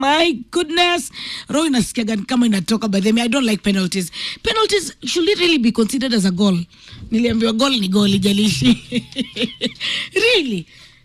My goodness. Roho inasikiaga ni kama inatoka by the way. I don't like penalties. Penalties should it really be considered as a goal? Niliambiwa goal ni goal ijalishi. really?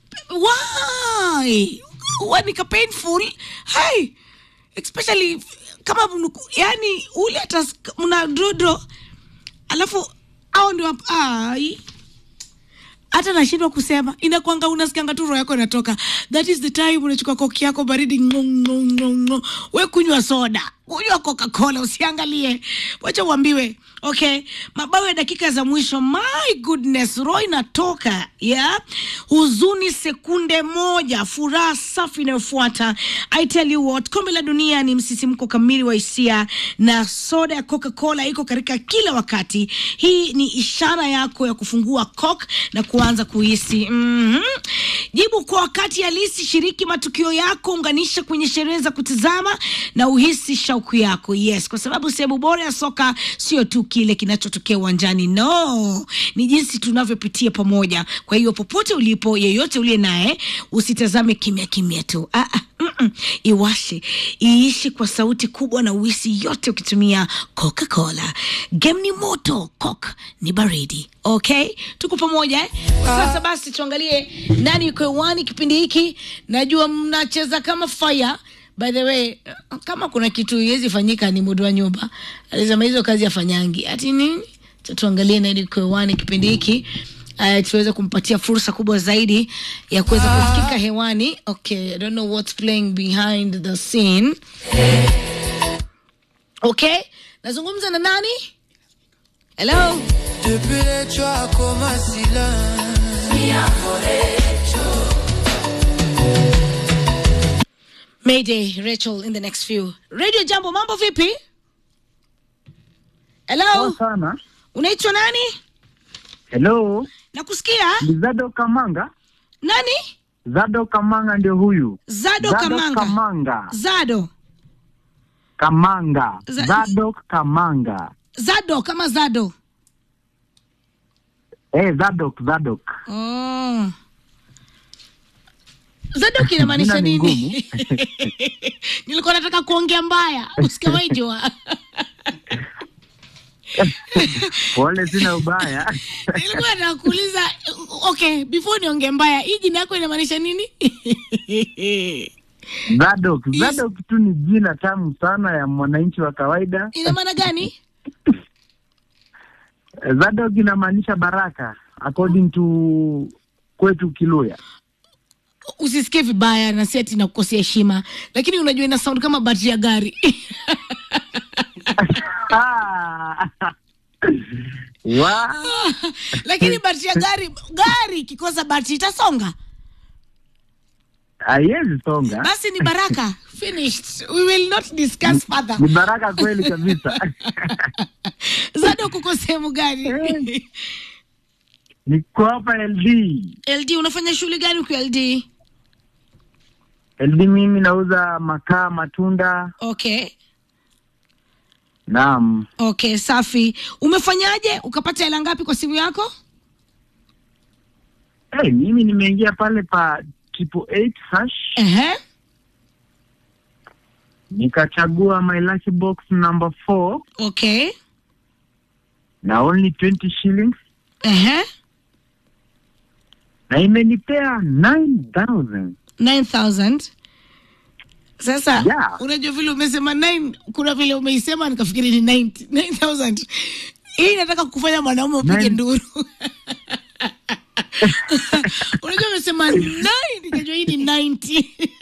Why? Wanika painful. Hey. Especially kama mnuku- yani ule hata sk- mna draw draw alafu au ndio hap- ai hata nashindwa kusema inakwanga unasikianga tu roho yako inatoka that is the time unachukua koki yako baridi ngo, ngo, ngo, ngo. we kunywa soda kunywa coca-cola usiangalie wacha uambiwe okay mabao ya dakika za mwisho my goodness roho inatoka yeah huzuni sekunde moja furaha safi inayofuata i tell you what kombe la dunia ni msisimko kamili wa hisia na soda ya coca-cola iko katika kila wakati hii ni ishara yako ya kufungua coke na kuanza kuhisi mm-hmm. jibu kwa wakati halisi shiriki matukio yako unganisha kwenye sherehe za kutizama na uhisi shauku yako yes kwa sababu sehemu bora ya soka sio tu kile kinachotokea uwanjani no ni jinsi tunavyopitia pamoja kwa hiyo popote ulipo yeyote uliye naye usitazame kimya kimya tu ah, ah. Mm-mm. iwashe iishi kwa sauti kubwa na uisi yote ukitumia coca-cola game ni moto coke ni baridi okay tuko pamoja eh? sasa basi tuangalie nani yuko hewani kipindi hiki najua mnacheza kama fire by the way kama kuna kitu iwezi fanyika ni mudu wa nyumba alisema hizo kazi afanyangi ati nini Acha tuangalie nani yuko hewani kipindi hiki uh, tuweze kumpatia fursa kubwa zaidi ya kuweza kusikika hewani okay i don't know what's playing behind the scene okay nazungumza na nani hello Depuis les choix comme un silence. mayday rachel in the next few radio jambo mambo vipi hello Poa sana. unaitwa nani Hello, nakusikia ni Zado Kamanga. nani Zado Kamanga ndio huyu. zado, kamanga Kamanga. zado Kamanga. Za- Zado Kamanga. zado kama zado Eh, Zadok, Zadok. oh. zadok inamaanisha Jina ni nini nilikuwa nataka kuongea mbaya usikamaijua Pole, sina ubaya. nilikuwa nataka kuuliza okay before niongee mbaya hii jina yako inamaanisha nini Zadok. Yes. Zadok tu ni jina tamu sana ya mwananchi wa kawaida. ina maana gani Zadok inamaanisha baraka according to kwetu Kiluya. usisikie vibaya na si ati nakukosea heshima lakini unajua ina sound kama batri ya gari Ah. Wa. lakini batri ya gari gari ikikosa batri itasonga Haiwezi songa. basi ni baraka finished we will not discuss further Ni baraka kweli kabisa. zado kuko sehemu gani Niko hapa LD. ld unafanya shughuli gani ukiwa ld LD mimi nauza makaa, matunda. okay Naam. okay safi umefanyaje ukapata hela ngapi kwa simu yako Hey, mimi nimeingia pale pa triple eight hash Ehe. nikachagua my lucky box number four okay na only 20 shillings Ehe. na imenipea 9000 9000 sasa Yeah. unajua vile umesema 9 kuna vile umeisema nikafikiri ni 90 9000 hii inataka kufanya mwanaume upige Nine- nduru unajua umesema 9 nikajua hii ni 90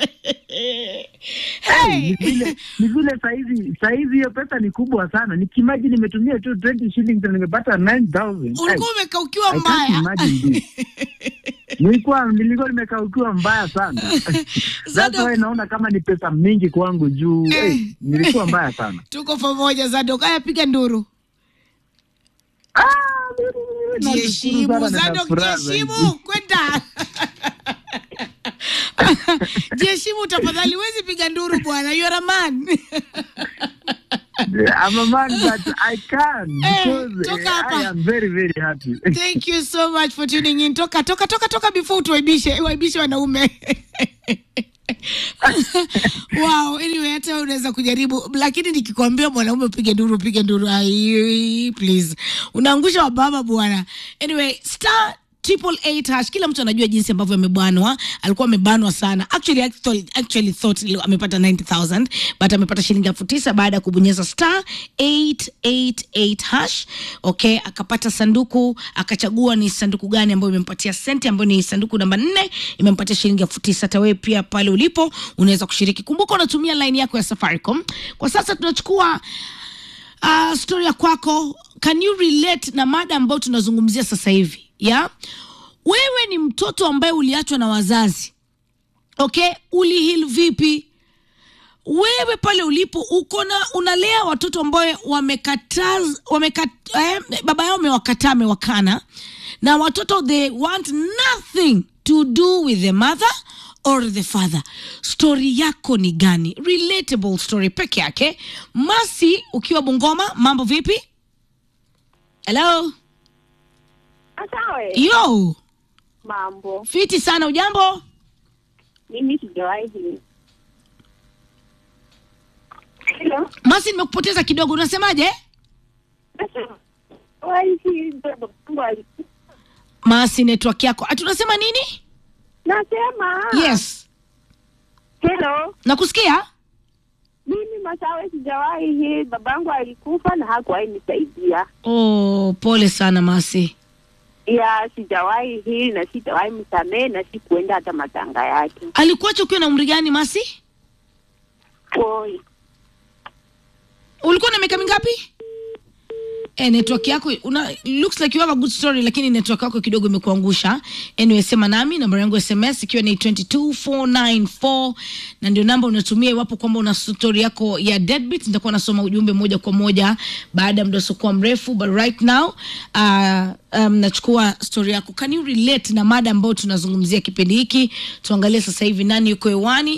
Hey, hey. ni vile ni vile saizi saizi hiyo pesa ni kubwa sana nikimaji nimetumia tu 20 shillings na nimepata 9000 Hey, ulikuwa umekaukiwa I can't mbaya imagine this. nilikuwa nilikuwa nimekaukiwa mbaya sana That's Zado- why naona kama ni pesa mingi kwangu juu hey, nilikuwa mbaya sana tuko pamoja zadok haya piga nduru Ah, nashukuru sana jiheshimu na zadok nafuraha zaidi. jiheshimu kwenda jiheshimu tafadhali huwezi piga nduru bwana you are a man I'm a man that I can Eh, because toka uh, hapa. I am very very happy. Thank you so much for tuning in. Toka toka toka toka before tuwaibishe waibishe wanaume. wow, anyway hata wewe unaweza kujaribu lakini nikikwambia mwanaume upige nduru upige nduru ai please. Unaangusha wababa bwana. Anyway, star triple eight hash kila mtu anajua jinsi ambavyo amebanwa alikuwa amebanwa sana actually actually, actually thought li- amepata 90000 but amepata shilingi elfu tisa baada ya kubonyeza star 888 hash okay akapata sanduku akachagua ni sanduku gani ambayo imempatia senti ambayo ni sanduku namba nne imempatia shilingi elfu tisa hata wewe pia pale ulipo unaweza kushiriki kumbuka unatumia line yako ya safaricom kwa sasa tunachukua uh, story ya kwako can you relate na mada ambayo tunazungumzia sasa hivi ya wewe ni mtoto ambaye uliachwa na wazazi okay ulihil vipi wewe pale ulipo uko na unalea watoto ambayo wamekataz wamekat, eh, baba yao amewakataa amewakana na watoto they want nothing to do with the mother or the father story yako ni gani relatable story peke yake masi ukiwa bungoma mambo vipi hello Asawe, yo mambo. fiti sana ujambo Mimi sijawahi. Hello. masi nimekupoteza kidogo unasemaje Sijawahi baba yangu ali- masi network yako ati unasema nini Nasema. yes Hello. nakusikia Mimi Masawe sijawahi hii babangu alikufa na hakuwahi nisaidia. oh, pole sana masi Ya sijawahi hii na sitawahi msamehe na sikuenda hata matanga yake. alikuacha ukiwa na umri gani masi Oi. ulikuwa na miaka mingapi Eh, network yako una looks like you have a good story lakini network yako kidogo imekuangusha anyway sema nami namba yangu ya sms ikiwa ni 22494 na ndio namba unatumia iwapo kwamba una story yako ya deadbeat nitakuwa nasoma ujumbe moja kwa moja baada ya muda usiokuwa mrefu but right now uh, um, nachukua story yako can you relate na mada ambayo tunazungumzia kipindi hiki tuangalie sasa hivi nani yuko hewani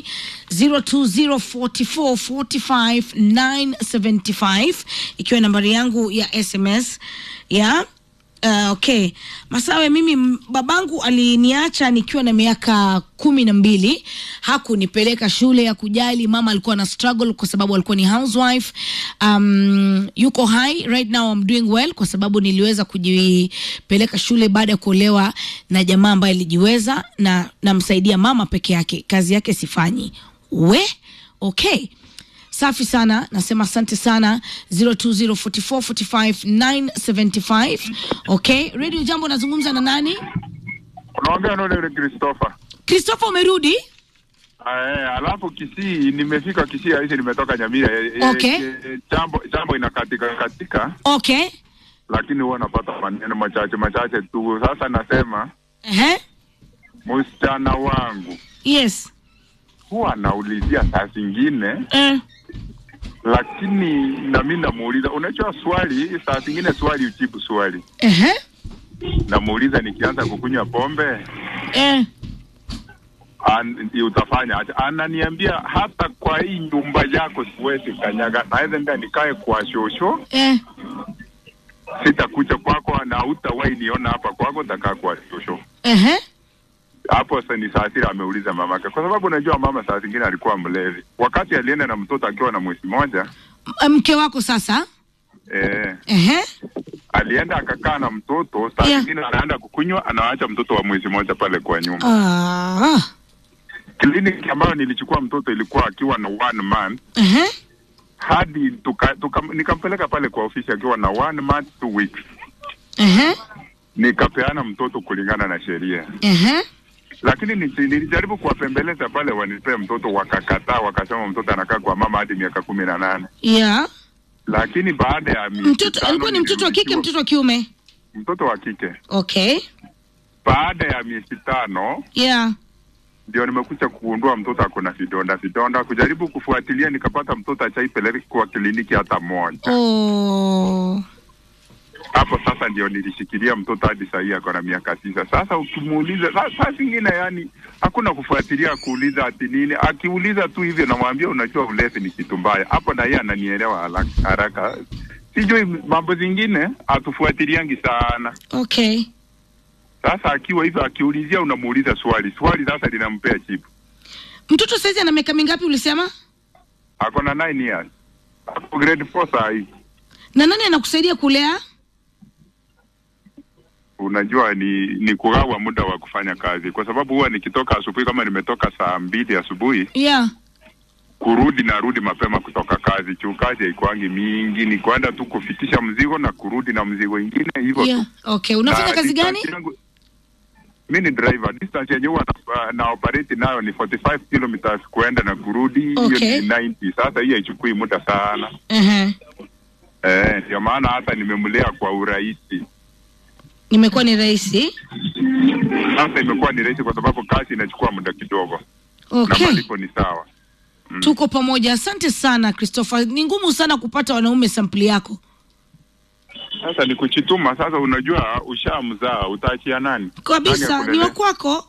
0204445975 ikiwa nambari yangu ya sms ya Uh, okay masawe mimi m- babangu aliniacha nikiwa na miaka kumi na mbili hakunipeleka shule ya kujali mama alikuwa na struggle kwa sababu alikuwa ni housewife um, yuko hai right now I'm doing well kwa sababu niliweza kujipeleka shule baada ya kuolewa na jamaa ambaye alijiweza na namsaidia mama peke yake kazi yake sifanyi we okay safi sana nasema asante sana 0204445975 okay radio jambo nazungumza na nani unaongea na ule Christopher. christopher umerudi Eh, alafu Kisii nimefika Kisii hizi nimetoka Nyamira. Eh, eh, Okay. eh, Jambo jambo inakatika katika okay lakini huwa napata maneno machache machache tu. Sasa nasema Ehe. msichana wangu yes huwa anaulizia saa zingine, Eh. lakini na mimi namuuliza, unajua swali, saa zingine swali ujibu swali. Ehe. Namuuliza nikianza kukunywa pombe Eh. an, ndio utafanya aje? Ananiambia hata kwa hii nyumba yako siwezi kanyaga, naweza nda nikae kwa shosho Eh. sitakuja kwako na hutawahi niona hapa kwako, takaa kwa shosho. Ehe. Hapo sasa ni Saasira ameuliza mamake, kwa sababu unajua mama saa zingine alikuwa mlevi. Wakati alienda na mtoto akiwa na mwezi moja M- mke wako sasa eh, Ehe. alienda akakaa na mtoto saa Yeah. zingine anaenda kukunywa, anaacha mtoto wa mwezi moja pale kwa nyumba. Ah. Kliniki ambayo nilichukua mtoto ilikuwa akiwa na one month Ehe. hadi tuka, tuka, nikampeleka pale kwa ofisi akiwa na one month two weeks, Ehe. nikapeana mtoto kulingana na sheria. Ehe. lakini nisi- nilijaribu kuwapembeleza pale wanipee mtoto, wakakataa, wakasema mtoto anakaa kwa mama hadi miaka kumi na nane. Yeah. Lakini baada ya miezi Mtoto tano alikuwa ni mtoto wa kike nilirudishiwa- mtoto wa kiume mtoto wa kike. okay Baada ya miezi tano yeah ndio nimekuja kugundua mtoto ako na vidonda vidonda. Kujaribu kufuatilia, nikapata mtoto achaipeleka kwa kliniki hata moja. oh. hapo sasa ndio nilishikilia mtoto hadi sahii ako na miaka tisa. Sasa ukimuuliza sa- saa zingine, yani hakuna kufuatilia kuuliza ati nini. Akiuliza tu hivyo, namwambia unajua, ulevi ni kitu mbaya. Hapo na yeye ananielewa haraka- haraka. Sijui mambo zingine hatufuatiliangi sana. okay Sasa akiwa hivyo, akiulizia, unamuuliza swali, swali sasa linampea jibu. mtoto saizi ana miaka mingapi ulisema Ako na 9 years, ako grade 4 saa hii. na nani anakusaidia kulea unajua ni ni kugawa muda wa kufanya kazi, kwa sababu huwa nikitoka asubuhi, kama nimetoka saa mbili asubuhi, yeah kurudi narudi mapema kutoka kazi, juu kazi haikuangi mingi, ni kwenda tu kufikisha mzigo na kurudi na mzigo ingine hivyo yeah tu. okay unafanya Na kazi gani distance yangu- mi ni driver, distance yenye huwa na, na operate nayo ni 45 kilometers kuenda na kurudi, hiyo Okay. ni 90. Sasa hii haichukui muda sana uh-huh. eh, ndio maana hata nimemlea kwa urahisi. imekuwa ni rahisi Sasa imekuwa ni rahisi kwa sababu kazi inachukua muda kidogo na okay malipo ni sawa. tuko pamoja asante sana christopher ni ngumu sana kupata wanaume sampli yako Sasa ni kuchituma. Sasa unajua, ushamzaa utaachia nani? kabisa Nani ni akulelea? wakwako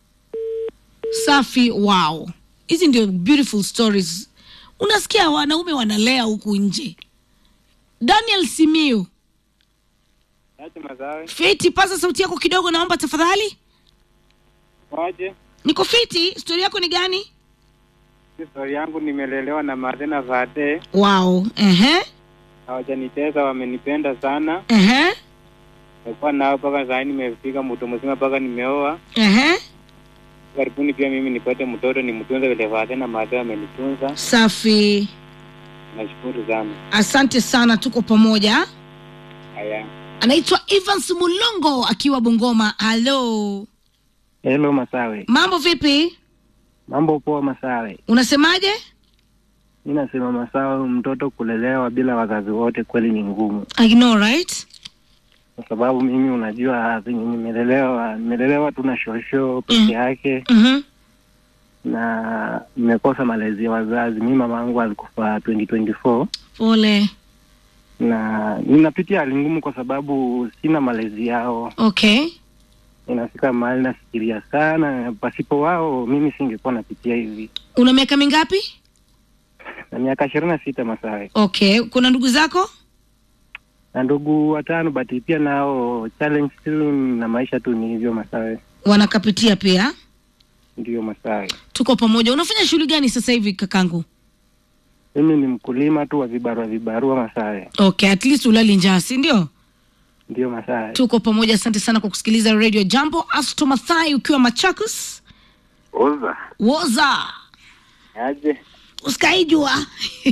safi wow hizi ndio beautiful stories unasikia wanaume wanalea huku nje daniel simiu Aje Masawe, fiti paza sauti yako kidogo naomba tafadhali waje niko fiti stori yako ni gani histori yangu, nimelelewa na Martha Vade, wow ehe hawajanitesa, wamenipenda sana. ehe Nimekuwa nao mpaka saa hii nimefika mtu mzima, mpaka nimeoa. ehe Karibuni pia mimi nipate mtoto nimtunze vile Vade na Martha amenitunza. safi Nashukuru sana. asante sana tuko pamoja Haya, anaitwa evans mulongo akiwa bungoma halo Hello Masawe, mambo vipi mambo poa Masawe. unasemaje Mi nasema Masawe, mtoto kulelewa bila wazazi wote kweli ni ngumu, I know right kwa sababu mimi unajua venye nimelelewa, nimelelewa tu na shosho peke Mm. yake mm-hmm. na nimekosa malezi ya wazazi. Mi mama yangu alikufa 2024 pole na ninapitia hali ngumu kwa sababu sina malezi yao. okay Inafika mahali nafikiria sana, pasipo wao mimi singekuwa napitia hivi. una miaka mingapi Na miaka ishirini na sita Masawe okay kuna ndugu zako na ndugu watano, but pia nao challenge tu na maisha tu ni hivyo Masawe, wanakapitia pia ndio Masawe. tuko pamoja unafanya shughuli gani sasa hivi kakangu Mimi ni mkulima tu wa vibarua vibarua Masawe, okay at least ulali njaa si ndio ndio Masawe. tuko pamoja asante sana kwa kusikiliza radio jambo asto mathai ukiwa machakos oza woza aje, usikaijua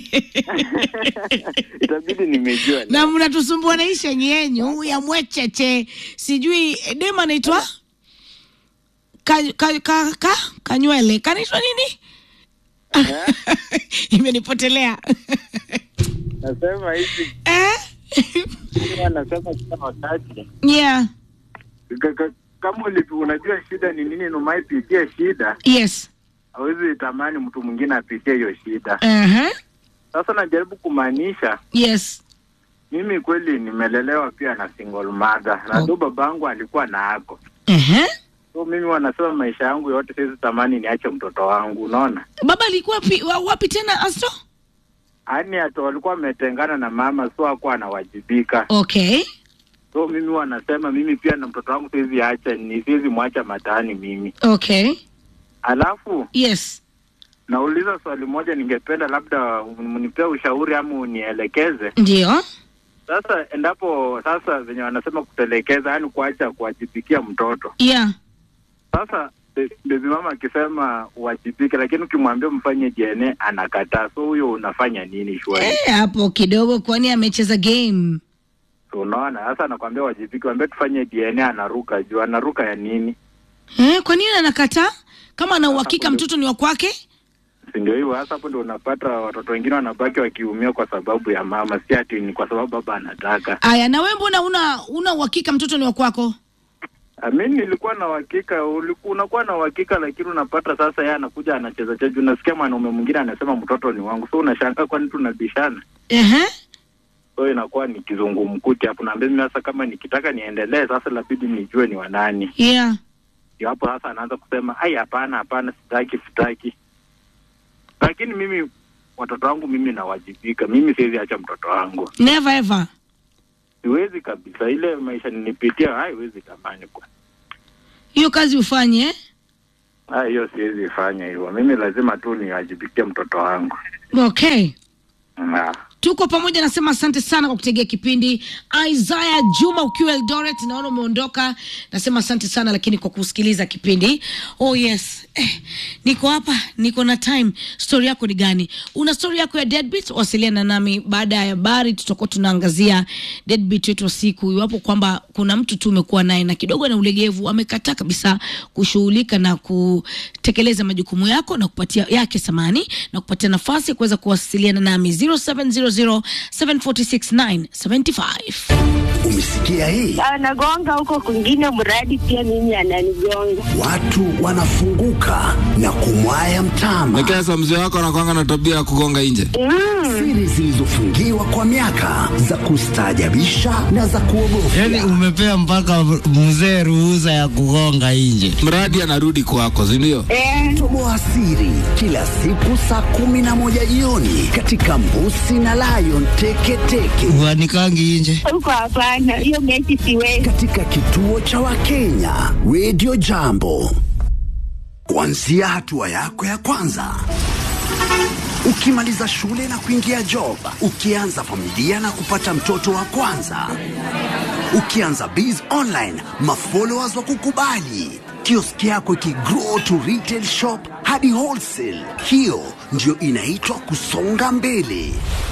itabidi nimejua na mnatusumbua na ishenyi yenyu ya mwecheche sijui dema anaitwa ka, ka, ka, ka, kanywele kanaitwa nini imenipotelea nasema hivi, eh? nasema kila wakati yeah Ka- ka- kama ulipi, unajua shida ni nini, numaipitia shida, yes hawezi tamani mtu mwingine apitie hiyo shida. uh-huh. Sasa najaribu kumaanisha yes mimi kweli nimelelewa pia na single mother na Oh. ndo babangu alikuwa na ako uh-huh. so mimi wanasema maisha yangu yote siwezi tamani niache mtoto wangu unaona baba alikuwa pi, wa, wapi tena asto yaani hata walikuwa wametengana na mama so akuwa anawajibika okay so mimi wanasema mimi pia na mtoto wangu siwezi acha ni siwezi mwacha mataani mimi okay alafu yes nauliza swali moja ningependa labda mnipee ushauri ama unielekeze ndio sasa endapo sasa venye wanasema kutelekeza yaani kuacha kuwajibikia mtoto yeah Sasa be- bebi mama akisema uwajibike, lakini ukimwambia mfanye DNA anakataa. So huyo unafanya nini shwari? Eh, hapo kidogo kwani amecheza game So unaona, sasa anakwambia wajibike, wambia tufanye DNA, anaruka juu. Anaruka ya nini? eh, kwa nini anakataa kama ana uhakika Hapo mtoto ni wa kwake Si ndio hivyo? Sasa hapo ndio unapata watoto wengine wanabaki wakiumia kwa sababu ya mama, si ati ni kwa sababu baba anataka. aya na wewe mbona una una uhakika mtoto ni wa kwako Ah, Mi nilikuwa na uhakika, ulikuwa unakuwa na uhakika, lakini unapata sasa yeye anakuja anacheza cheza. Unasikia mwanaume mwingine anasema mtoto ni wangu, so unashangaa kwani tunabishana. Ehe. so inakuwa ni kizungumkuti hapo. Naambia mimi sasa, kama nikitaka niendelee sasa, labidi nijue ni wanani. yeah Ndio hapo sasa anaanza kusema ai, hapana, hapana, sitaki, sitaki. Lakini mimi watoto wangu mimi nawajibika, mimi siwezi acha mtoto wangu, never ever siwezi kabisa. Ile maisha ninipitia haiwezi tamani kwa hiyo kazi ufanye eh? Ah, hiyo siwezi fanya hivyo. Mimi lazima tu niwajibikie mtoto wangu. okay Ah. tuko pamoja nasema asante sana kwa kutegea kipindi isaya juma ukiwa eldoret naona umeondoka nasema asante sana lakini kwa kusikiliza kipindi oh yes eh, niko hapa niko na time stori yako ni gani una stori yako ya deadbeat wasiliana nami baada ya habari tutakuwa tunaangazia deadbeat wetu wa siku iwapo kwamba kuna mtu tu umekuwa naye na kidogo na ulegevu amekataa kabisa kushughulika na kutekeleza majukumu yako na kupatia yake samani na kupatia nafasi ya kuweza kuwasiliana nami 0700746975 Umesikia hii? anagonga huko kwingine, mradi pia mimi ananigonga. Watu wanafunguka na kumwaya mtama. Lakini sasa mzee wako anakwanga na tabia ya kugonga nje. Siri zilizofungiwa kwa miaka za kustaajabisha na za kuogofya. Yaani umepea mpaka mzee ruhusa ya kugonga nje. Mradi anarudi kwako, si ndio? Eh, Toboa siri kila siku saa kumi na moja jioni katika Mbusi na Lion Teketeke Uanikangi nje. huko hapana, hiyo mechi siwezi. katika kituo cha Wakenya Radio Jambo, kuanzia hatua yako ya kwanza ukimaliza shule na kuingia job, ukianza familia na kupata mtoto wa kwanza, ukianza biz online, mafollowers wa kukubali, kioski yako ikigrow to retail shop hadi wholesale. Hiyo ndio inaitwa kusonga mbele.